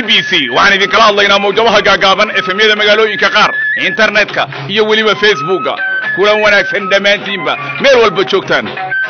b c waxaan idinkala hadlaynaa mawjadaha gaagaaban efemyada magaalooyinka qaar internetka iyo weliba facebooka kulan wanaagsan dhammaantiinba meel walba joogtaan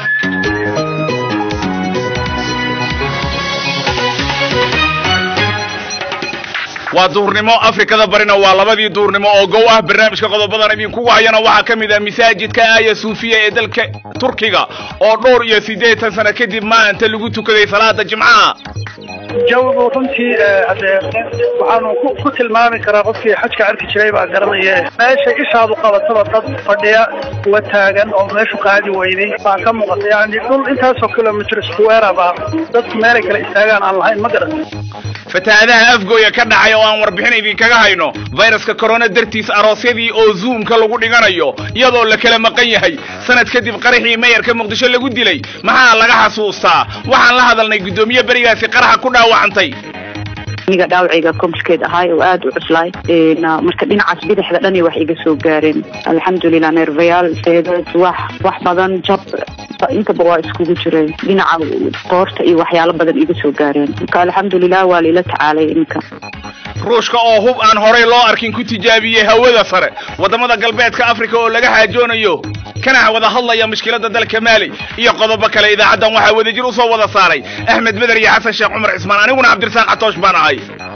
waa duurnimo afrikada barina waa labadii duurnimo oo gow ah barnaamijka qodobadan idinkugu hayana waxaa ka mid ah masaajidka aaya suufiya ee dalka turkiga oo dhowr iyo siddeetan sano kadib maanta lagu tukaday salaada jimcaha jawigu runtii hadee waxaanu ku tilmaami karaa qofkii xajka arki jiray baa garanaya meesha ishaadu qabataba dad fadhiya kuwa taagan oo meeshu qaadi weyday baa ka muuqata yani dhul intaasoo kilomitr square baa dadku meelay kala istaagaan aan lahayn ma garan fatahaadaha afgooya ka dhacay oo aan warbixin idinkaga hayno fayraska corona dartiis aroosyadii oo zoomka lagu dhiganayo iyadoo la kala maqan yahay sanad kadib qaraxii mayarka muqdisho lagu dilay maxaa laga xasuustaa waxaan la hadalnay guddoomiye berigaasi qaraxa ku dhaawacantay aniga dhaawacayga komskeed ahaay oo aada u cuslaay marka dhinacaas bidixda dhani wax iga soo gaareen alxamdulilah neervayaal seedeed wax wax badan jab intaba waa iskugu jireen dhinaca qoorta iyo waxyaalo badan iga soo gaareen marka alxamdulilah waa laila tacaalay iminka ruushka oo hub aan horay loo arkin ku tijaabiyey hawada sare waddamada galbeedka africa oo laga xaajoonayo kana wada hadlaya mushkilada dalka maali iyo qodobo kale idaacaddan waxaa wadajir u soo wada saaray axmed beder iyo xasan sheekh cumar cismaan aniguna cabdirasaaq catoosh baan ahay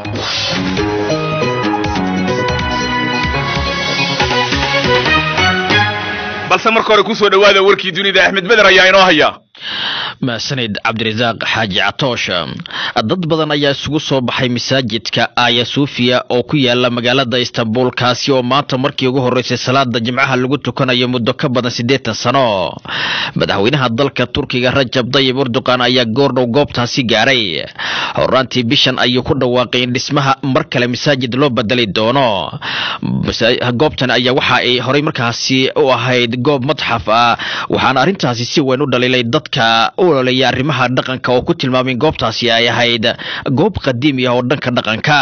balse marka hore kusoo dhawaada warkii dunida axmed beder ayaa inoo haya mahsanid cabdirasaaq xaaji catoosh dad badan ayaa isugu soo baxay masaajidka aya suufiya oo ku yaala magaalada istanbul kaasi oo maanta markii ugu horreysay salaada jimcaha lagu tukanayo muddo ka badan siddeetan sano madaxweynaha dalka turkiga rajab dayib erdogan ayaa goordhow goobtaasi gaaray horaantii bishan ayuu ku dhawaaqay in dhismaha mar kale masaajid loo bedeli doono goobtan ayaa waxa ay horey markaasi u ahayd goob madxaf ah waxaana arrintaasi si weyn u dhaliilay dadka u ololeeya arrimaha dhaqanka oo ku tilmaamay goobtaasi ay ahayd goob qadiimi ah oo dhanka dhaqanka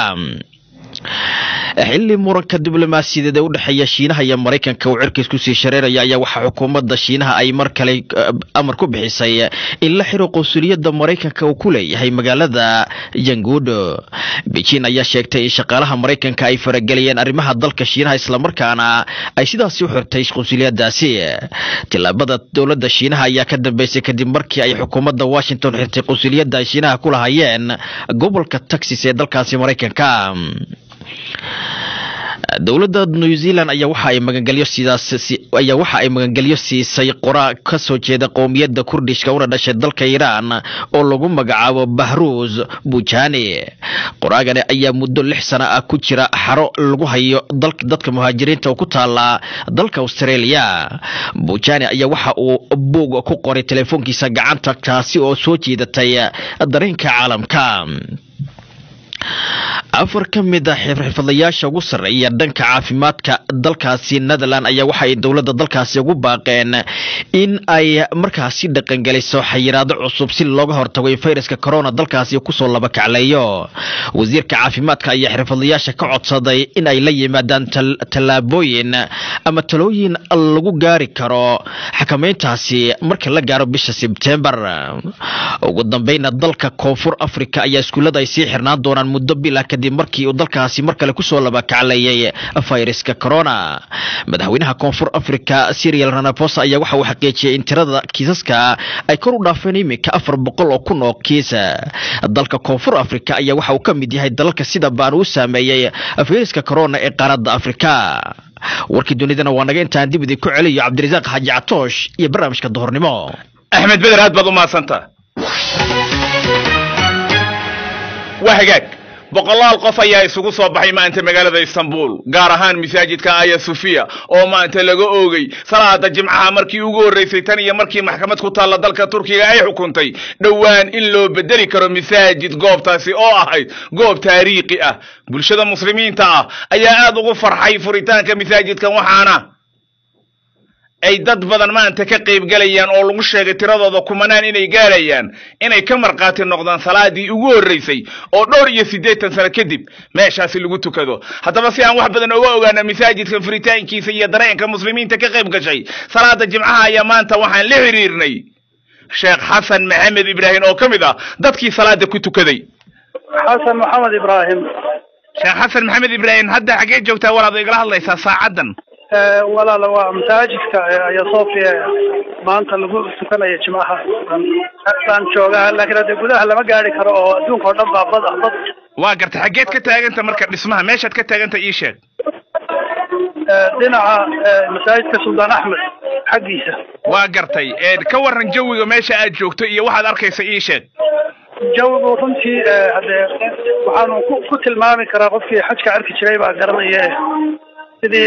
xilli muranka diblomaasiyadeed ee u dhexeeya shiinaha iyo maraykanka uu cirkiis kusii shareeraya ayaa waxaa xukuumadda shiinaha ay mar kale amar ku bixisay in la xiro qunsuliyadda maraykanka uu ku leeyahay magaalada yangudo beijing ayaa sheegtay in shaqaalaha maraykanka ay farageliyeen arrimaha dalka shiinaha islamarkaana ay sidaasi u xirtay qunsuliyadaasi tilaabada dowladda shiinaha ayaa ka dambeysay kadib markii ay xukuumadda washington xirtay qunsuliyadda ay shiinaha ku lahayeen gobolka texas ee dalkaasi maraykanka dowladda new zealand ayaa waxa ay magangelyo sidaas ayaa waxa ay magangelyo siisay qoraa ka soo jeeda qowmiyadda kurdishka una dhashay dalka iiraan oo lagu magacaabo bahruus bujani qoraagani ayaa muddo lix sana ah ku jira xaro lagu hayo dadka muhaajiriinta oo ku taala dalka australia bujani ayaa waxa uu buug ku qoray telefoonkiisa gacanta taasi oo soo jiidatay dareenka caalamka afar ka mid a xirfadlayaasha ugu sarreeya dhanka caafimaadka dalkaasi netherland ayaa waxa ay dowladda dalkaasi ugu baaqeen in ay markaasi dhaqangeliso xayiraado cusub si looga hortago in fayraska corona dalkaasi kusoo laba kacleeyo wasiirka caafimaadka ayaa xirfadlayaasha ka codsaday in ay la yimaadaan tallaabooyin ama talooyin lagu gaari karo xakameyntaasi marka la gaaro bisha sebtembar ugu dambeyna dalka koonfur africa ayaa iskuullada ay sii xirnaan doonaan muddo bila kadib markii uu dalkaasi mar kale kusoo labakacleeyay fayraska corona madaxweynaha koonfur africa serial ranaposa ayaa waxa uu xaqiijiyay in tirada kiisaska ay kor u dhaafeen iminka afar boqol oo kun oo kiisa dalka koonfur africa ayaa waxa uu ka mid yahay dalalka sida baan uu saameeyey fayraska corona ee qaaradda afrika warkii dunidana waa naga intaan dib idinku celiyo cabdirasaaq xaaji catoosh iyo barnaamijka duhurnimo axmed beder aad baad u mahadsanta waa hagaag boqolaal qof ayaa isugu soo baxay maanta magaalada istanbul gaar ahaan masaajidka aya sufiya oo maanta laga oogay salaada jimcaha markii ugu horreysay tan iyo markii maxkamad ku taalla dalka turkiga ay xukuntay dhowaan in loo bedeli karo masaajid goobtaasi oo ahayd goob taariikhi ah bulshada muslimiinta ah ayaa aada ugu farxay furitaanka masaajidkan waxaana ay dad badan maanta ka qayb galayaan oo lagu sheegay tiradooda kumanaan inay gaarayaan inay ka markhaati noqdaan salaadii ugu horreysay oo dhowr iyo siddeetan sano kadib meeshaasi lagu tukado haddaba si aan wax badan oga ogaana masaajidka furitaankiisa iyo dareenka muslimiinta ka qayb gashay salaada jimcaha ayaa maanta waxaan la xiriirnay sheekh xasan maxamed ibraahim oo ka mid ah dadkii salaada ku tukaday xasan maxamed ibraahim sheekh xasan maxamed ibraahim hadda xaggee joogtaa walaad igala hadlaysaa saacaddan walaala waa masaajidka aya sofia maanta lagu tukanaya jimcaha baan joogaa laakiin hadde gudaha lama gaari karo oo adduunka oo dhan baa bad ah bad waa garta xaggeed ka taaganta marka dhismaha meeshaad ka taaganta ii sheeg dhinaca masaajidka suldaan axmed xaggiisa waa gartay ka waran jawiga meesha aad joogto iyo waxaad arkaysa ii sheeg jawigu runtii haddee waxaanu ku ku tilmaami karaa qofkii xajka arki jiray baa garanaya sidii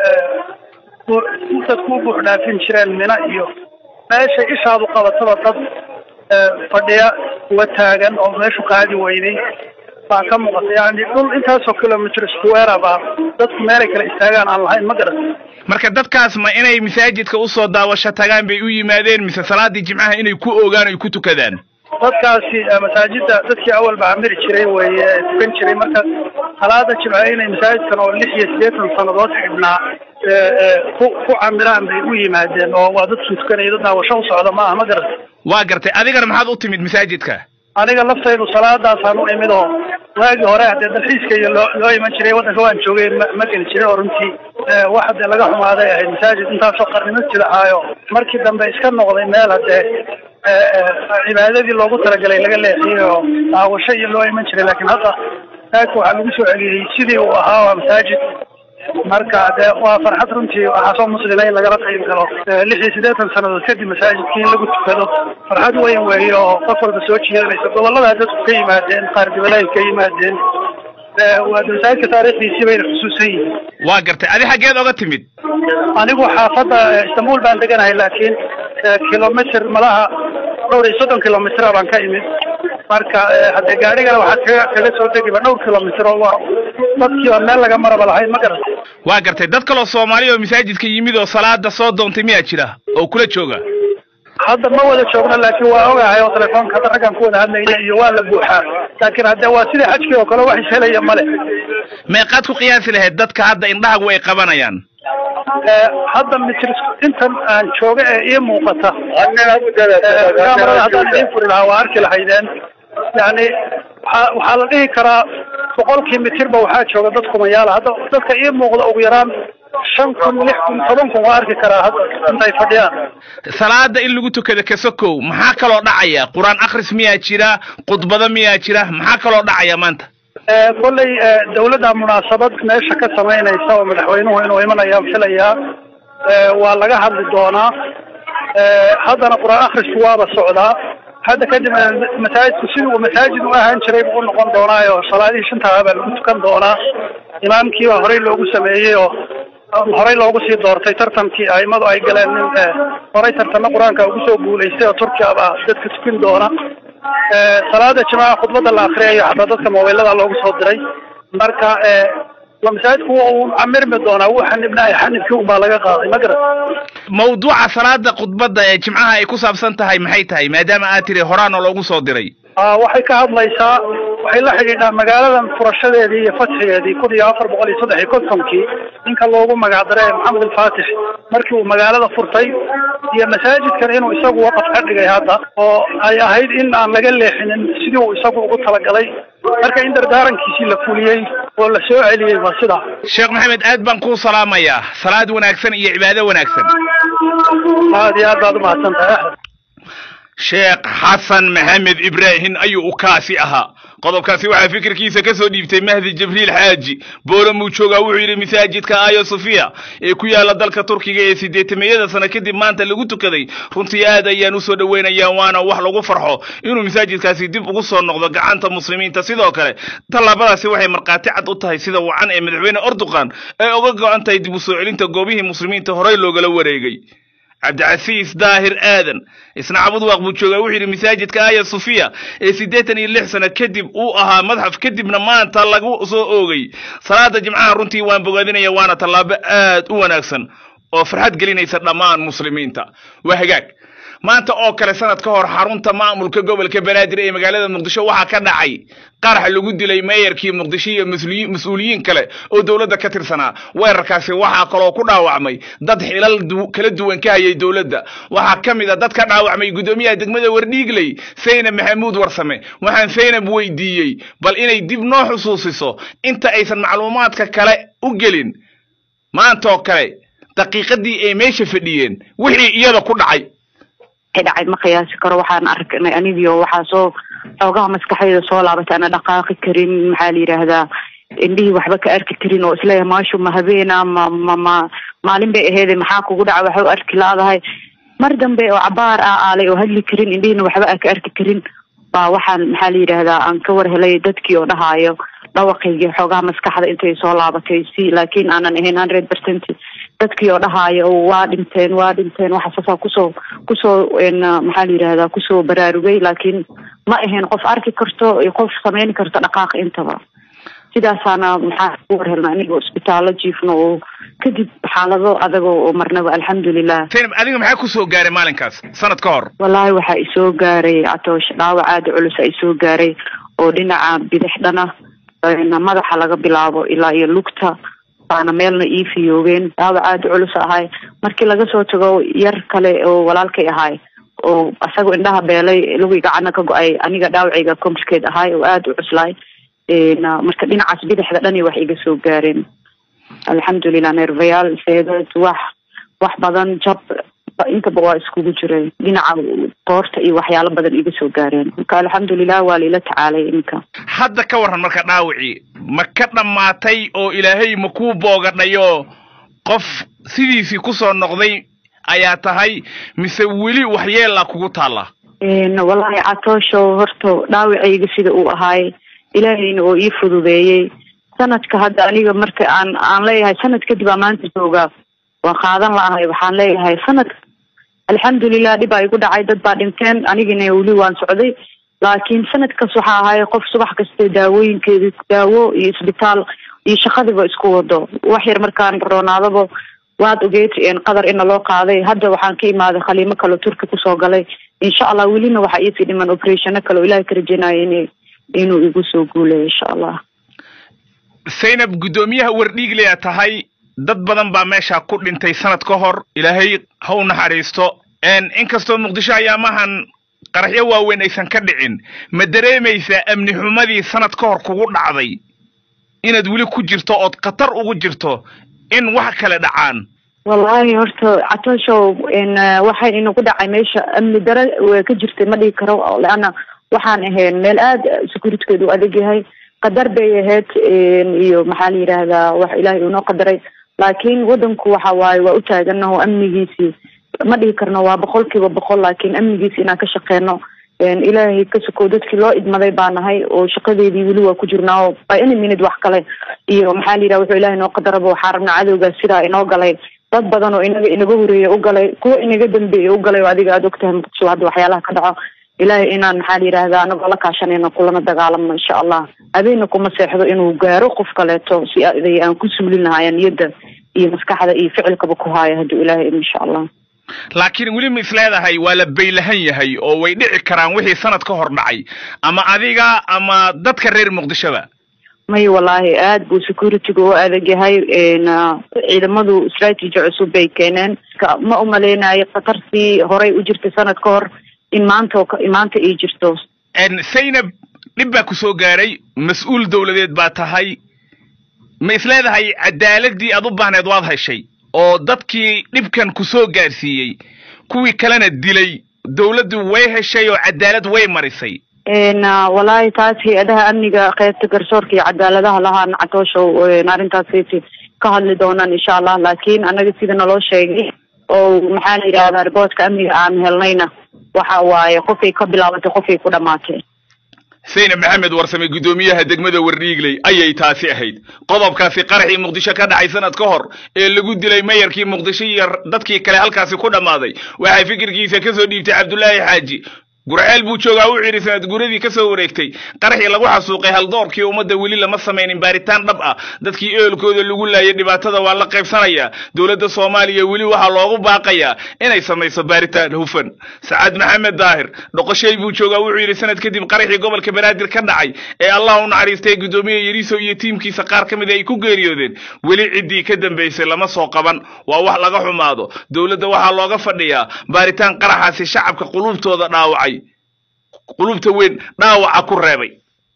dadku u buux dhaafin jireen mina iyo meeshay ishaadu qabataba dad fadhiya uga taagan oo meeshu qaadi weyday baa ka muuqata yani dhul intaasoo kilomitr square baa dadku meelay kala istaagaan aan lahayn ma garan marka dadkaas ma inay masaajidka usoo daawasho tagaan bay u yimaadeen mise salaadii jimcaha inay ku ogaan ay ku tukadaan dadkaasi masaajida dadkii awal baa camiri jiray weye tukan jiray marka salaada jimce inay masaajidkan oo lix iyo siddeetan sannadood xidhnaa ku ku camiraan bay u yimaadeen oo waa dadkii tukanaya dad daawasho u socda ma aha ma garata waa gartay adigana maxaad u timid masaajidka aniga laftaydu salaadaasaan u imid oo waagii hore haddee dalxiiska iyo loo loo iman jiray waddanka waan joogay ma ma geli jirin oo runtii wax haddee laga xumaaday ahayd masaajid intaasoo qarni masjid ahaayo markii dambe iska noqday meel haddee cibaadadii loogu talagalay laga leexiyey oo daawasho iyo loo iman jiray laakiin hadda masaajidka waxaa lagu soo celiyey sidii uu ahaa waa masaajid marka dee waa farxad runtii waxaa soo muslima in lagala qayb galo lix iyo siddeetan sannadood kadib masaajidkii in lagu tukado farxad weyn weeye oo qof walba soo jiidanaysa gobollada dadku ka yimaadeen qaar dibadahay ka yimaadeen waa masaajidka taariikhdiisii bayna xusuusan yihiin waa gartay adi xaggeed oga timid anigu xaafadda istanbul baan deganahay laakiin kilomitr malaha dhowr iyo soddon kilomitr baan ka imid marka haddee gaadhigana waxaad kaga kaga soo degiba dhowr kilomitr oo waa dadkii oo meel laga maraba lahayn ma garata waa gartay dad kaloo soomaali oo masaajidka yimid oo salaada soo doontay miyaa jira oo kula jooga hadda ma wada joogno laakiin waa ogahay oo telefoonka hadda raggaan ku wada hadlayna iyo waa la buuxaa laakiin hadde waa sidii xajkii oo kale wax ishelaya male meeqaad ku qiyaasi lahayd dadka hadda indhahagu ay qabanayaan hadda mitr intan aan jooga ee ii muuqata kamarada haddaan idiin furi lahaa waa arki lahaydeen yani waxaa waxaa la dhihi karaa boqolkii mitirba waxaa jooga dad kumayaala hadda dadka ii muuqda ugu yaraan shan kun lix kun toban kun waa arki karaa hadda intay fadhiyaan salaada in lagu tukado kasokow maxaa kaloo dhacaya qur-aan akris miyaa jira khudbado miyaa jira maxaa kaloo dhacaya maanta kolley dawladda munaasabad meesha ka samaynaysa oo madaxweynuhu inuu imanayaan filayaa waa laga hadli doonaa haddana qur-aan akrisku waaba socdaa hadda kadib masaajidku sidii uu masaajid u ahaan jiray buu u noqon doonaayo salaadihii shantaa baa lagu tukan doonaa imaamkii baa horey loogu sameeyey oo horey loogu sii doortay tartankii aimadu ay galeen nin horey tartanna qur-aanka ugu soo guulaystay oo turkiya baa dadka tukin doona salaada jimaaca khudbadda la akriyayo xataa dadka mobaylada loogu soo diray marka masaajidku uu camirmi doonaa wuu xanibnaay xanibkii unbaa laga qaaday ma garat mawduuca salaada khudbadda ee jimcaha ay ku saabsan tahay maxay tahay maadaama aad tiri horaana loogu soo diray waxay ka hadlaysaa waxay la xidhiidhaa magaaladan furashadeedii iyo fatxigeedii kun iyo afar boqol iyo saddex iyo kontonkii ninka loogu magacdaray maxamed alfaatix markii uu magaalada furtay iyo masaajidkan inuu isagu waqaf ka dhigay hadda oo ay ahayd in aan laga leexinin sidii uu isagu ugu talagalay marka in dardaarankiisii la fuliyey oo la soo celiyey waa sidaa sheekh maxamed aad baan kuu salaamayaa salaad wanaagsan iyo cibaado wanaagsan aad iyo aad baad umahadsan tahay axmed sheekh xasan maxamed ibraahim ayuu u kaasi ahaa qodobkaasi waxaa fikirkiisa ka soo dhiibtay mahdi jibriil xaaji boolo muu joogaa wuxuu yidhi masaajidka ayo sofiya ee ku yaala dalka turkiga ee sideetameyada sano kadib maanta lagu tukaday runtii aad ayaan usoo dhoweynayaa waana wax lagu farxo inuu masaajidkaasi dib ugu soo noqdo gacanta muslimiinta sidoo kale tallaabadaasi waxay markhaati cad u tahay sida wacan ee madaxweyne erdogan ay uga go-an tahay dib u soo celinta goobihii muslimiinta horey loogala wareegay cabdicasiis daahir aadan isna cabud waaq buu joogaa wuxuu yidhi masaajidka aya sofiya ee siddeetan iyo lix sano kadib uu ahaa madxaf kadibna maanta lagu soo oogay salaada jimcaha runtii waan bogaadinaya waana tallaabo aad u wanaagsan oo farxad gelinaysa dhammaan muslimiinta waa hagaag maanta oo kale sanad ka hor xarunta maamulka gobolka banaadir ee magaalada muqdisho waxaa ka dhacay qarax lagu dilay meeyarkii muqdisho iyo mas-uuliyiin kale oo dowladda ka tirsanaa weerarkaasi waxaa kaloo ku dhaawacmay dad xilal kala duwan ka hayay dowladda waxaa ka mid a dad ka dhaawacmay guddoomiyaha degmada wardhiigley saynab maxamuud warsame waxaan saynab weydiiyey bal inay dib noo xusuusiso inta aysan macluumaadka kale u gelin maanta oo kale daqiiqadii ay meesha fadhiyeen wixii iyada ku dhacay dhacay ma qiyaasi karo waxaan arknay anigio waxaa soo xoogaha maskaxdayda soo laabatay ana dhaqaaqi karin maxaa la yidhaahdaa indhihii waxba ka arki karin oo isleeyahay maashu ma habeena ma ma ma maalin bay aheede maxaa kugu dhaca waxa u arki la-dahay mar dambe oo cabaar ah aalay oo hadli karin indhihiina waxba aan ka arki karin baa waxaan maxaa la yidhaahdaa aan ka war helay dadkii oo dhahaayo dhawaqaygii xoogaha maskaxda intay soo laabatay si laakiin aanan ahayn hundred percent dadkii oo dhahaayo waa dhinteen waa dhinteen waxaasaasaa kusoo kusoo maxaa la yidhahdaa kusoo baraarugay laakiin ma ahayn qof arki karto iyo qof samayn karto dhaqaaq intaba sidaasaana maxaa ku war helna aniga isbitaallo jiifno oo kadib xaalado adago oo marnaba alxamdulilah saynab adiga maxaa kusoo gaaray maalinkaas sanad ka hor wallaahi waxaa isoo gaaray catoosh dhaawac aada culus a isoo gaaray oo dhinaca bidix dhana madaxa laga bilaabo ilaa iyo lugta baana meelna ii fiyoogeen dhaawac aada culus ahay markii laga soo tago yar kale oo walaalkay ahay oo asagoo indhaha beelay lugii gacana ka go-ay aniga dhaawacayga complicated ahay oo aada u cuslaay marka dhinacaas bidixda dhani wax iga soo gaareen alxamdulilah nervayaal seedad wax wax badan jab intaba waa iskugu jiray dhinaca qoorta iyo waxyaalo badan iga soo gaareen marka alxamdulilah waa laila tacaalay iminka hadda ka warran marka dhaawacii ma ka dhammaatay oo ilaahay ma kuu boogadhayo qof sidiisii kusoo noqday ayaa tahay mise weli waxyeella kugu taalla wallaahi catoosho horta dhaawacayga sida uu ahaay ilaahayna oo ii fududeeyey sanadka hadda aniga marka aan aan leeyahay sanad kadib aa maanta joogaa waan qaadan la-ahay waxaan leeyahay sanad alxamdulilah dhib aa igu dhacay dad baa dhinteen anigina weli waan socday laakiin sanadkaas waxaa ahay qof subax kasta daawooyinkeedi daawo iyo isbitaal iyo shaqadiba isku wado wax yar markaan roonaadaba waad ogeed qadar ina loo qaaday hadda waxaan ka imaaday khaliimo kaleo turki kusoo galay insha allah welina waxaa iisii dhiman operationo kale oo ilahay ka rajeynayo in inuu igu soo guulayo insha allah saynab guddoomiyaha wardhiiglea tahay dad badan baa meesha ku dhintay sanad ka hor ilaahay ha u naxariisto inkastoo muqdisho ayaamahan qaraxyo waaweyn aysan ka dhicin ma dareemaysaa amni xumadii sanad ka hor kugu dhacday inaad weli ku jirto ood khatar ugu jirto in wax kale dhacaan wallaahi horta catooshow waxay inagu dhacay meesha amni dare ka jirtay ma dhigi karo leanna waxaan ahayn meel aada securitykeedu u adag yahay qadar bay ahayd iyo maxaa la yidhaahdaa wax ilaahay unoo qadaray laakiin wadanku waxa waaye waa u taaganaho amnigiisii ma dhihi karno waa boqol kiiba boqol laakiin amnigiisi inaan ka shaqeyno ilaahay ka sokow dadkii loo idmaday baa nahay oo shaqadeedii weli waa ku jirnaa oo by any minute wax kale iyo maxaa la yidhaha wuxuu ilahay noo qadaraba waxaa rabnaa cadowgaas sidaa inoo galay dad badan oo inaga inaga horeeya u galay kuwa inaga dambeeya u galay oo adiga aada ogtahay muqdisho hadda waxyaalaha ka dhaco ilaahay inaan maxaa la yidhaahdaa anagoo la kaashanayno kulana dagaalamno insha allah habeenna kuma seexdo inuu gaaro qof kaleeto si aday aan ku suulin lahaaya niyadda iyo maskaxda iyo ficilkaba ku haaya hadduu ilaahay insha allah laakiin weli ma is leedahay waa la baylahan yahay oo way dhici karaan wixii sanad ka hor dhacay ama adiga ama dadka reer muqdishoba may wallaahi aad buu securityga u adag yahay ciidamadu strategy cusub bay keeneen ma umaleynayo khatartii horay u jirtay sanad ka hor in maanta maanta ay jirto saynab dhib baa ku soo gaaray mas-uul dawladeed baa tahay ma is leedahay cadaaladii aad u baahneed waad heshay oo dadkii dhibkan ku soo gaarsiiyey kuwii kalena dilay dawladdu way heshay oo cadaalad way marisay wallaahi taas hay-adaha amniga qeybta garsoorka iyo cadaaladaha lahaan catooshow arrintaas ka hadli doonaan insha allah laakiin anaga sida naloo sheegay oo maxaa la yidhahdaa riboortka amniga aan helnayna waxa waaye qofay ka bilaabatay qofay ku dhamaatay saynab maxamed warsame guddoomiyaha degmada wardhiigley ayay taasi ahayd qodobkaasi qaraxii muqdisho ka dhacay sanad ka hor ee lagu dilay mayarkii muqdisho iyo dadkii kale halkaasi ku dhammaaday waxaa fikirkiisa ka soo dhiibtay cabdulaahi xaaji gurceel buu joogaa u cidhi sanad guradii ka soo wareegtay qaraxii lagu xasuuqay haldoorkii ummadda weli lama samaynin baaritaan dhab ah dadkii ehelkooda lagu laayay dhibaatada waa la qaybsanayaa dowladda soomaaliya weli waxaa loogu baaqayaa inay samayso baaritaan hufan sacaad maxamed daahir dhoqoshay buu joogaa wuxuu yidhi sanad kadib qaraxii gobolka banaadir ka dhacay ee allah u naxariistay guddoomiye yariso iyo tiimkiisa qaar ka mid ay ku geeriyoodeen weli ciddii ka dambaysay lama soo qaban waa wax laga xumaado dowladda waxaa looga fadhiyaa baaritaan qaraxaasi shacabka qulubtooda dhaawacay qulubta weyn dhaawaca ku reebay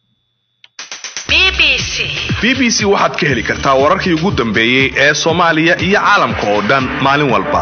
b b c waxaad ka heli kartaa wararkii ugu dambeeyey ee soomaaliya iyo caalamka oo dhan maalin walba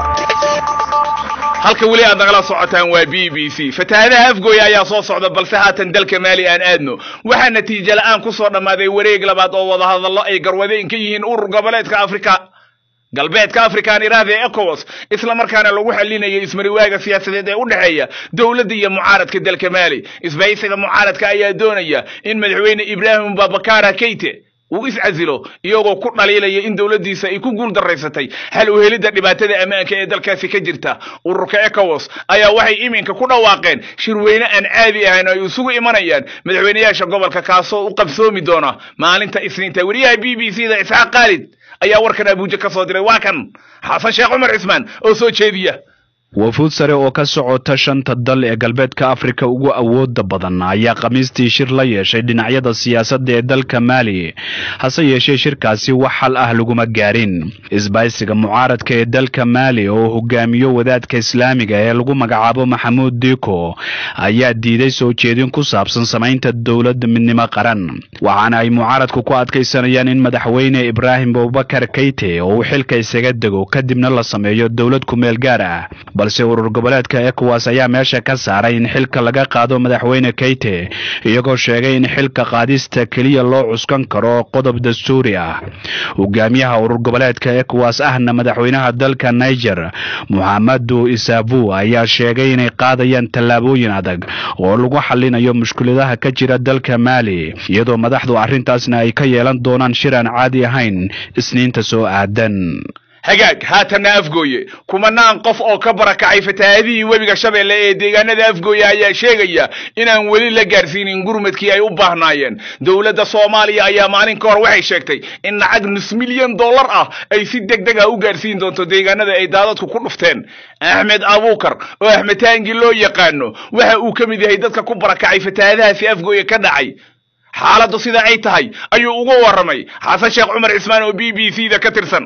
halka weli aad nagala socotaan waa b b c fatahaadaha afgooya ayaa soo socda balse haatan dalka maali aan aadno waxaa natiijo la-aan ku soo dhammaaday wareeg labaad oo wadahadallo ay garwadeen ka yihiin urur goboleedka afrika galbeedka afrikaan iraada ee ecowas isla markaana lagu xalinaya ismariwaaga siyaasadeed ee u dhexeeya dowladda iyo mucaaradka dalka maali isbahaysiga mucaaradka ayaa doonaya in madaxweyne ibraahim babakara keyte uu iscasilo iyagoo ku dhaliilaya in dowladdiisa ay ku guul daraysatay xal u helidda dhibaatada ammaanka ee dalkaasi ka jirta ururka ecowas ayaa waxay iminka ku dhawaaqeen shirweyne aan caadi ahayn ay isugu imanayaan madaxweyneyaasha gobolka kaasoo u qabsoomi doona maalinta isniinta weriyaha b b c da isxaaq khaalid ayaa warkan abuuja ka soo diray waa kan xasan sheekh cumar cismaan oo soo jeediya wafuud sare oo ka socota shanta dal ee galbeedka afrika ugu awooda badan ayaa khamiistii shir la yeeshay dhinacyada siyaasadda ee dalka maali hase yeeshee shirkaasi wax xal ah laguma gaarin isbaysiga mucaaradka ee dalka maali oo hogaamiyo wadaadka islaamiga ee lagu magacaabo maxamuud diko ayaa diiday soo jeedin ku saabsan samaynta dowlad midnimo qaran waxaana ay mucaaradku ku adkaysanayaan in madaxweyne ibraahim abubakar keyte oo uu xilka isaga dego kadibna la sameeyo dowlad kumeel gaar ah balse urur goboleedka ecowas ayaa meesha ka saaray in xilka laga qaado madaxweyne keyte iyagoo sheegay in xilka qaadista keliya loo cuskan karo qodob dastuuri ah hogaamiyaha urur goboleedka ecowas ahna madaxweynaha dalka niger muxamadu isabu ayaa sheegay inay qaadayaan tallaabooyin adag oo lagu xalinayo mushkiladaha ka jira dalka maali iyadoo madaxdu arrintaasna ay ka yeelan doonaan shir aan caadi ahayn isniinta soo aadan hagaag haatanna afgooye kumanaan qof oo ka barakacay fatahaadihii webiga shabeelle ee deegaanada afgooye ayaa sheegaya inaan weli la gaarsiinin gurmadkii ay u baahnaayeen dowladda soomaaliya ayaa maalin ka hor waxay sheegtay in lacag nus milyan dollar ah ay si deg deg ah u gaarsiin doonto deegaanada ay daadadku ku dhufteen axmed abuukar oo axmed taangi loo yaqaano waxa uu ka mid yahay dadka ku barakacay fatahaadahaasi afgooye ka dhacay xaaladdu sida ay tahay ayuu uga warramay xasan sheekh cumar cismaan oo b b c da ka tirsan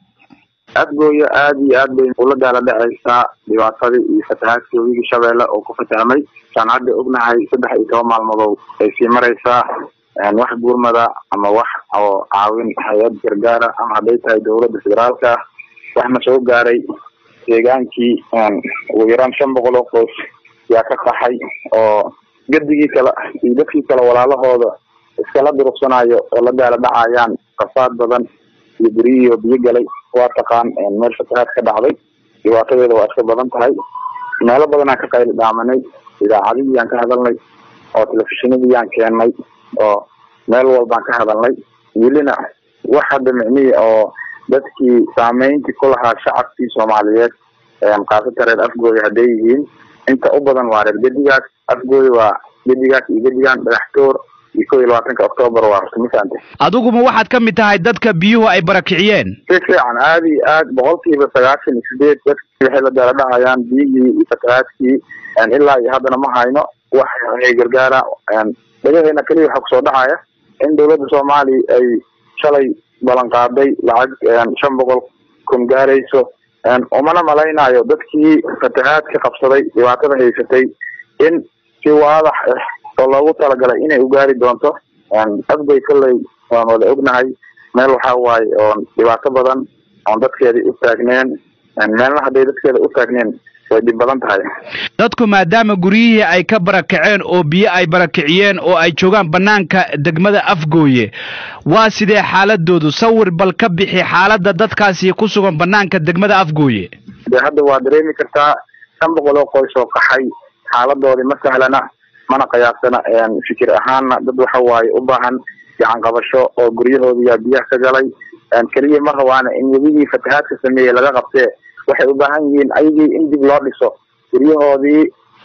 afgooya aada iyo aad bay ula daala dhacaysaa dhibaatadii iyo fatahaadkii webigii shabeelle oo ku fatahmay saan hadda ognahay saddex iyo toban maalmadood ay sii maraysaa wax gurmada ama wax oo caawin hay-ad gargaara ama hadday tahay dowladda federaalka waxna soo gaaray deegaankii ugu yaraan shan boqol oo qoys yaa ka qaxay oo gadigii kale iyo dadkii kale walaalahooda iskala duruqsanayo oo la daala dhacayaan qasaad badan iyo guryihiioo biyo galay waa taqaan meel fatahaad ka dhacday dhibaatadeeda waa iska badan tahay meelo badanaan ka qayli dhaamanay idaacadihii aan ka hadalnay oo telefishinadii aan keennay oo meel walbaan ka hadalnay welina wax hadda micnihii oo dadkii saameyntii ku lahaa shacabkii soomaaliyeed kaasata reer afgooya hadday yihiin inta u badan waa reer gedigaas afgooya waa gedigaas iyo gedigan dhagaxtoor iyo kow iyo labaatanka octoobar waa horta mafaante adiguma waxaad ka mid tahay dadka biyuhu ay barakiciyeen si fiican aada iyo aad boqolkiiba sagaashan iyo sideed dadkii waxay la daala dhacayaan biyihii iyo fatahaadkii ilaa iyo haddana ma hayno wax ay gargaara dhagaheena keliya waxaa kusoo dhacaya in dowladda soomaaliya ay shalay ballan qaaday lacag shan boqol kun gaarayso umana malaynayo dadkii fatahaad ka qabsaday dhibaatada haysatay in si waadax ah oo loogu talagalay inay u gaari doonto afgay kolley waan wada ognahay meel waxaa waaye oon dhibaato badan oon dadkeedii u taagneen meelna hadday dadkeeda u taagneen way dhib badan tahay dadku maadaama guryihii ay ka barakaceen oo biyo ay barakiciyeen oo ay joogaan bannaanka degmada afgooye waa sidee xaaladoodu sawir bal ka bixi xaaladda dadkaasi ku sugan bannaanka degmada afgooye de hadda waa dareemi kartaa shan boqol oo qoys oo qaxay xaaladoodii ma sahlana mana qiyaasana fikir ahaanna dad waxa waaye u baahan gacan qabasho oo guryahoodiyaa biyaha ka galay keliya ma rabaana in webigii fatahaadka sameeyey laga qabtee waxay u baahan yihiin ayagii in dib loo dhiso guryahoodii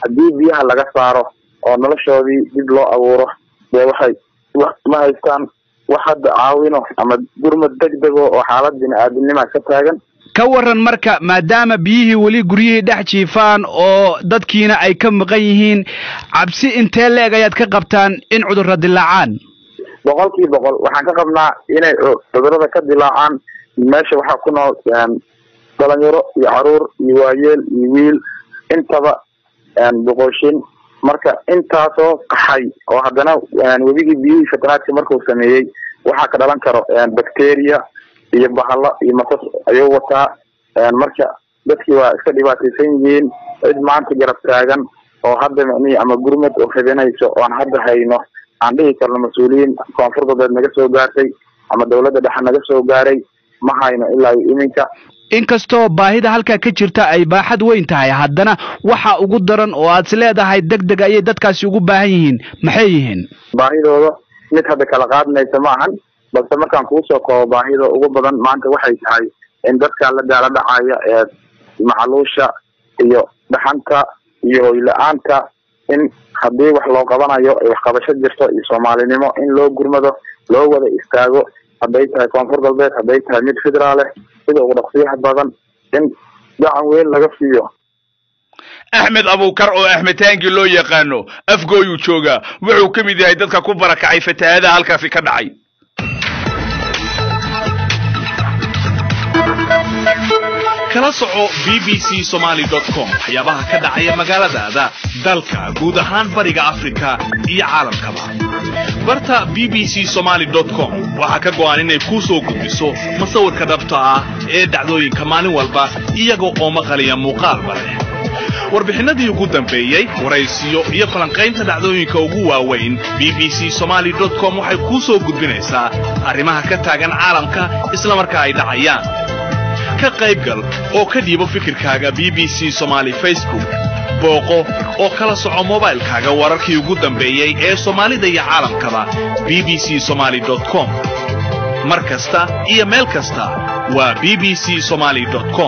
haddii biyaha laga saaro oo noloshoodii dib loo abuuro dee waxay ma haystaan wax hadda caawino ama gurmad degdego oo xaalad bini-aadamnima ka taagan ka waran marka maadaama biyihii weli guryihii dhex jiifaan oo dadkiina ay ka maqan yihiin cabsi intee leeg ayaad ka qabtaan in cudurra dilaacaan boqolkii boqol waxaan ka qabnaa inay cudurada ka dilaacaan meesha waxaa ku nool dhalinyaro iyo caruur iyo waayeel iyo wiil intaba boqoshin marka intaasoo qaxay oo haddana webigii biyihii fatanaadka markuu sameeyey waxaa ka dhalan karo bacteria iyo bahalo iyo masas ayuu wataa marka dadkii waa iska dhibaataysan yihiin cid maanta garab taagan oo hadda micnihii ama gurmad oo hibinayso oon hadda hayno aan dhihi karno mas-uuliyiin koonfur galbeed naga soo gaartay ama dawladda dhexe naga soo gaaray ma hayno ilaa iyo iminka inkastoo baahida halkaa ka jirta ay baaxad weyn tahay haddana waxa ugu daran oo aad is leedahay deg deg ayay dadkaasi ugu baahan yihiin maxay yihiin baahidooda mid hadda kala qaadmaysa ma ahan balse markaan kuusoo koobo baahida ugu badan maanta waxay tahay in dadka la daala dhacaya ee macaluusha iyo dhaxanta iyo hoyla-aanta in haddii wax loo qabanayo ay waxqabasho jirto iyo soomaalinimo in loo gurmado loo wada istaago hadday tahay koonfur galbeed hadday tahay mid federaaleh sida ugu dhaqsiyaha badan in gacan weyn laga siiyo axmed abuukar oo axmed taangi loo yaqaano afgooyuu joogaa wuxuu ka mid yahay dadka ku barakacay fatahaadaha halkaasi ka dhacay kala soco b b c somaly com waxyaabaha ka dhacaya magaaladaada dalka guud ahaan bariga afrika iyo caalamkaba barta b b c somaly com waxaa ka go'an inay kuu soo gudbiso masawirka dhabta ah ee dhacdooyinka maalin walba iyaga oo maqaliya muuqaalba leh warbixinadii ugu dambeeyey waraysiyo iyo falanqaynta dhacdooyinka ugu waaweyn b b c somaly com waxay kuu soo gudbinaysaa arrimaha ka taagan caalamka isla marka ay dhacayaan ka qaybgal oo ka dhiibo fikirkaaga b b c somaly facebook booqo oo kala soco mobaylkaaga wararkii ugu dambeeyey ee soomaalida iyo caalamkaba b b c somaly com mar kasta iyo meel kasta waa b b c somaly com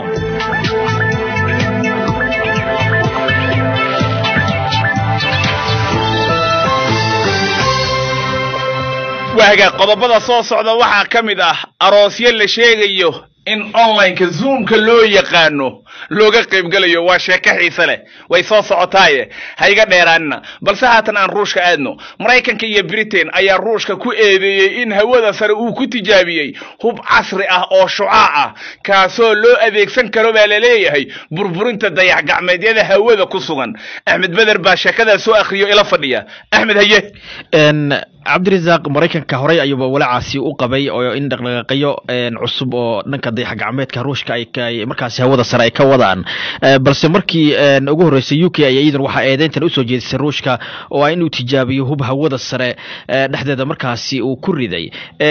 waaga qodobada soo socda waxaa ka mid ah aroosyo la sheegayo in onlineka zoomka loo yaqaano looga qaybgelayo waa sheeko xiise leh way soo socotaaye ha iga dheeraanina balse haatan aan ruushka aadno maraykanka iyo britain ayaa ruushka ku eedeeyey in hawada sare uu ku tijaabiyey hub casri ah oo shucaac ah kaasoo loo adeegsan karo baa laleeyahay burburinta dayax gacmeedyada hawada ku sugan axmed beder baa sheekadaa soo akhriyo ila fadhiya axmed haye cabdirasaaq maraykanka horey ayuuba walacaasi u qabay oo in dhaqdhaqaaqyo cusub oo dhanka dayax gacmeedka ruushka ay markaasi hawada sare ay ka wadaan balse markii ugu horreysay u k ay iyadan waxaa eedeyntan usoo jeedisay ruushka oo ah inuu tijaabiyo hub hawada sare dhexdeeda markaasi uu ku riday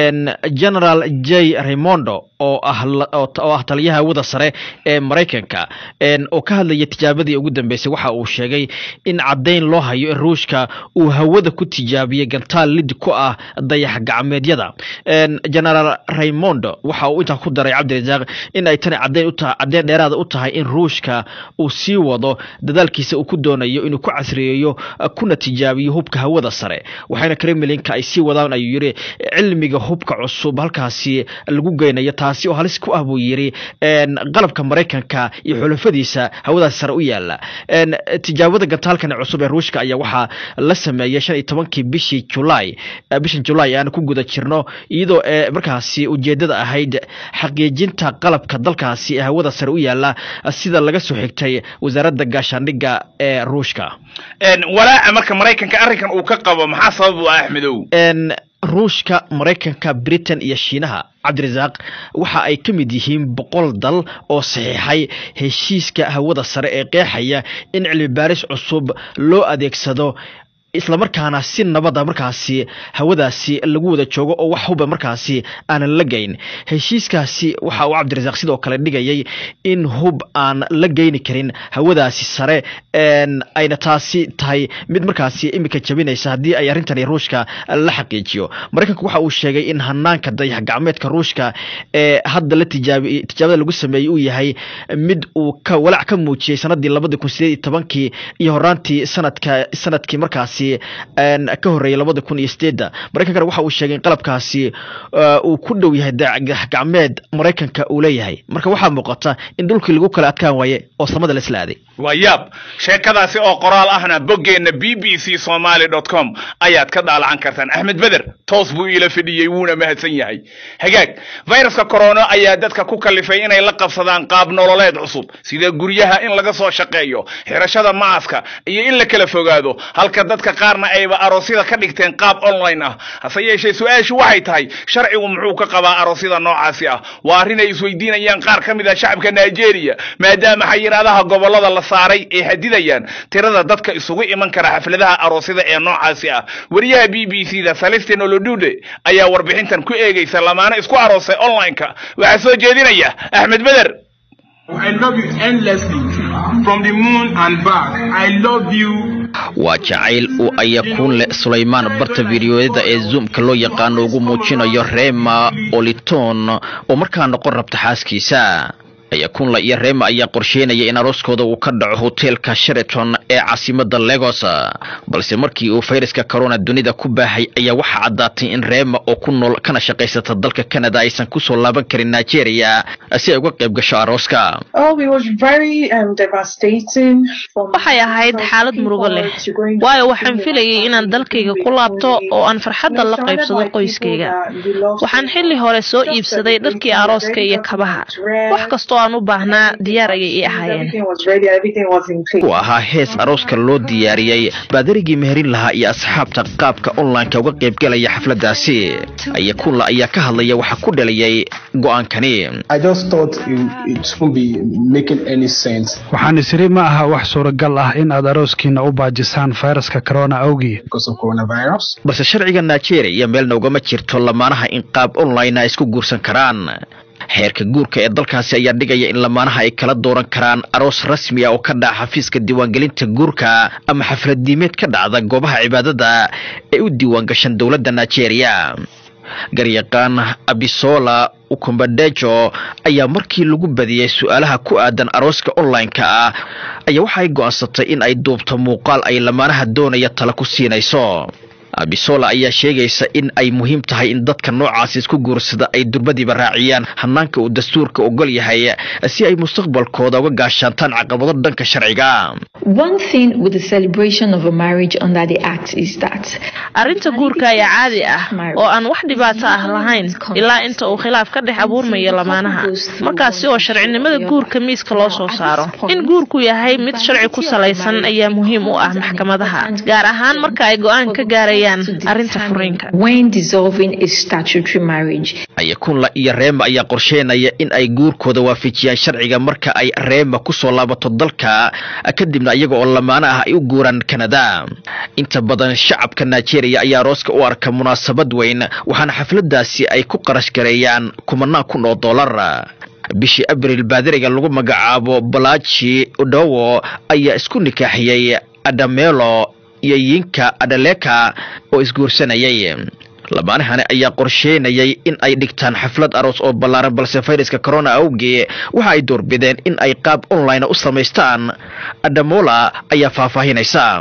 general j raimondo oo ah oo ah taliyaha hawada sare ee maraykanka oo ka hadlaya tijaabadii ugu dambeysay waxa uu sheegay in caddayn loo hayo in ruushka uu hawada ku tijaabiyey gantaal lid ku ah dayax gacmeedyada generaal raimondo waxa uu intaa ku daray cabdirasaaq in ay tani caddayn utahay caddeyn dheeraada u tahay in ruushka uu sii wado dadaalkiisa uu ku doonayo inuu ku casriyeeyo kuna tijaabiyo hubka hawada sare waxayna kremlinka ay sii wadaan ayuu yidhi cilmiga hubka cusub halkaasi lagu geynayo taasi oo halis ku ah buu yidhi qalabka maraykanka iyo xulafadiisa hawadaas sare u yaala tijaabada gantaalkan cusub ee ruushka ayaa waxaa la sameeyey shan iyo tobankii bishii julaay bishan julaay aan ku guda jirno iyadoo markaasi ujeedada ahayd xaqiijinta qalabka dalkaasi ee hawada sare u yaala sida laga soo xigtay wasaaradda gaashaandhigga ee ruushka walaaca marka maraykanka arrinkan uu ka qabo maxaa sabab u ah axmedow ruushka maraykanka britain iyo shiinaha cabdirasaaq waxa ay ka mid yihiin boqol dal oo saxiixay heshiiska hawada sare ee qeexaya in cilmi baaris cusub loo adeegsado islamarkaana si nabada markaasi hawadaasi lagu wada joogo oo wax huba markaasi aanan la geyn heshiiskaasi waxa uu cabdirasaaq sidoo kale dhigayay in hub aan la geyni karin hawadaasi sare ayna taasi tahay mid markaasi iminka jabinaysa haddii ay arrintani ruushka la xaqiijiyo maraykanku waxa uu sheegay in hanaanka dayax gacmeedka ruushka ee hadda la tijaabi tijaabada lagu sameeyey uu yahay mid uu ka walaac ka muujiyey sanadii labadi kun sideed iyo tobankii iyo horaantii sanadka sanadkii markaasi ka horreeyay labada kun iyo sideedda maraykankana waxa uu sheegay in qalabkaasi uu ku dhow yahay dayax gacmeed maraykanka uu leeyahay marka waxaa muuqata in dhulkii lagu kala adkaan waaye oo samada la isla aaday waa yaab sheekadaasi oo qoraal ahna boggeenna b b c somaly dot com ayaad ka daalacan kartaan axmed beder toos buu iila fidhiyey wuuna mahadsan yahay hagaag fayraska corona ayaa dadka ku kalifay inay la qabsadaan qaab nololeed cusub sida guryaha in laga soo shaqeeyo xirashada maaska iyo in la kala fogaado halka dadka qaarna ayba aroosyada ka dhigteen qaab online ah hase yeeshee su-aashu waxay tahay sharcigu muxuu ka qabaa aroosyada noocaasi ah waa arrin ay isweydiinayaan qaar ka mid ah shacabka nigeria maadaama xayiraadaha gobolada la saaray ay hadidayaan tirada dadka isugu iman kara xafladaha aroosyada ee noocaasi ah wariyaha b b c da celestin olodude ayaa warbixintan ku eegaysa lamaane isku aroosay online-ka waxaa soo jeedinaya axmed beder I love you endlessly. From the moon and back. I love you. waa jacayl uu ayakuun leh sulaymaan barta fidiyoyada ee zoomka loo yaqaano ugu muujinayo rema oliton oo markaa noqon rabta xaaskiisa ayakunla iyo rema ayaa qorsheynaya in arooskooda uu ka dhaco hoteelka sheraton ee caasimada legos balse markii uu fayraska corona dunida ku baahay ayaa waxaa caddaatay in rema oo ku nool kana shaqaysata dalka canada aysan kusoo laaban karin nigeria si ay uga qayb gasho arooska waxay ahayd xaalad murugo leh waayo waxaan filayay inaan dalkayga ku laabto oo aan farxadda la qaybsado qoyskayga waxaan xilli hore soo iibsaday dharkii arooska iyo kabaha wax kastoo aan u baahnaa diyaar ayay ii ahaayeen uu ahaa hees arooska loo diyaariyey baadarigii meherin lahaa iyo asxaabta qaabka online-ka uga qaybgalaya xafladaasi ayakunla ayaa ka hadlaya waxaa ku dhaliyay go-aankani waxaan isiri ma aha wax suuragal ah in aad arooskiina u baajisaan fayraska corona awgii balse sharciga nigeria meelna ugama jirto lamaanaha in qaab online ay isku guursan karaan xeerka guurka ee dalkaasi ayaa dhigaya in lamaanaha ay kala dooran karaan aroos rasmi ah oo ka dhaca xafiiska diiwaangelinta guurka ama xafladiimeed ka dhacda goobaha cibaadada ee u diiwaangashan dowladda nigeria garyaqaan abisola ukumbadejo ayaa markii lagu badiyey su-aalaha ku aadan arooska online-ka ah ayaa waxaay go'aansatay in ay duubto muuqaal ay lamaanaha doonaya tala ku siinayso abisola ayaa sheegaysa in ay muhiim tahay in dadka noocaasi isku guursada ay durbadiiba raaciyaan hanaanka uu dastuurka ogol yahay si ay mustaqbalkooda uga gaashaantaan caqabado dhanka sharciga arrinta guurka ayaa caadi ah oo aan wax dhibaato ah lahayn ilaa inta uu khilaaf ka dhex abuurmayo lamaanaha markaasi oo sharcinimada guurka miiska loo soo saaro in guurku yahay mid sharci ku salaysan ayaa muhiim u ah maxkamadaha gaar ahaan marka ay go-aan ka gaarayaan arrinta furiinka ayakunla iyo reema ayaa qorsheynaya in ay guurkooda waafajiyaan sharciga marka ay reema kusoo laabato dalka kadibna iyaga oo lamaano ah ay u guuraan kanada inta badan shacabka nigeria ayaa arooska u arka munaasabad weyn waxaana xafladaasi ay ku qarash gareeyaan kumanaan kun oo dollar bishii abril baadiriga lagu magacaabo balaji odowo ayaa isku nikaaxiyey adamelo iyo yinka adaleka oo isguursanayay lamaanahani ayaa qorsheynayay in ay dhigtaan xaflad aroos oo ballaaran balse fayraska corona awgee waxa ay doorbideen in ay qaab online u samaystaan adamola ayaa faahfaahinaysa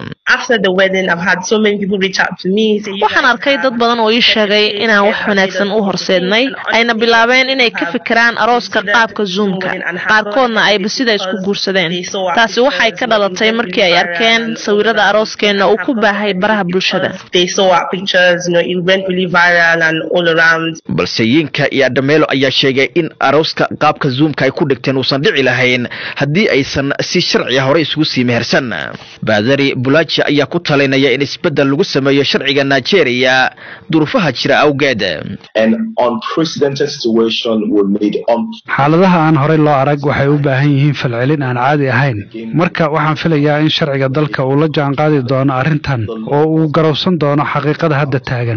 waxaan arkay dad badan oo ii sheegay inaan wax wanaagsan u horseednay ayna bilaabeen inay ka fikiraan arooska qaabka zoomka qaarkoodna ayba sida isku guursadeen taasi waxay ka dhalatay markii ay arkeen sawirada arooskeenna uu ku baahay baraha bulshada really viral and all around. balse yinka iyo adhameelo ayaa sheegay in arooska qaabka zoomka ay ku dhigteen uusan dhici lahayn haddii aysan si sharci ah hore isugu sii mehersan baadari bulaji ayaa ku talinaya in isbeddel lagu sameeyo sharciga nigeria duruufaha jira awgeed xaaladaha aan horey loo arag waxay u baahan yihiin falcelin aan caadi ahayn marka waxaan filayaa in sharciga dalka uu la jaan qaadi doono arrintan oo uu garowsan doono xaqiiqada hadda taagan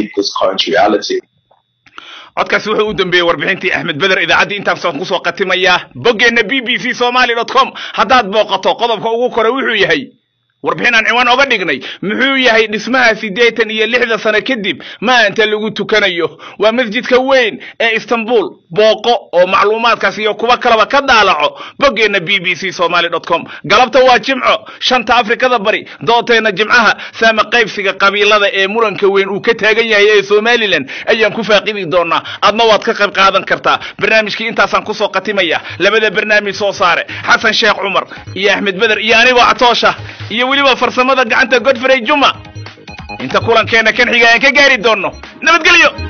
codkaasi wuxuu u dambeeyey warbixintii axmed beder idaacaddii intaasaan kusoo khatimayaa boggeenna b b c somaly dot com haddaad booqato qodobka ugu kore wuxuu yahay warbixin aan ciwaan oga dhignay muxuu yahay dhismaha siddeetan iyo lixda sano kadib maanta lagu tukanayo waa masjidka weyn ee istanbul booqo oo macluumaadkaas iyo kuwa kaleba ka daalaco boggeenna b b c somaly dot com galabta waa jimco shanta afrikada bari dooteenna jimcaha saama qaybsiga qabiilada ee muranka weyn uu ka taagan yahay ee somalilan ayaan ku faaqidi doonaa adna waad ka qayb qaadan kartaa barnaamijkii intaasaan kusoo khatimaya labada barnaamij soo saare xasan sheekh cumar iyo axmed beder iyo anigoo catoosha iyo weliba farsamada gacanta godfrey juma inta kulankeena kan xiga aan ka gaari doonno nabadgelyo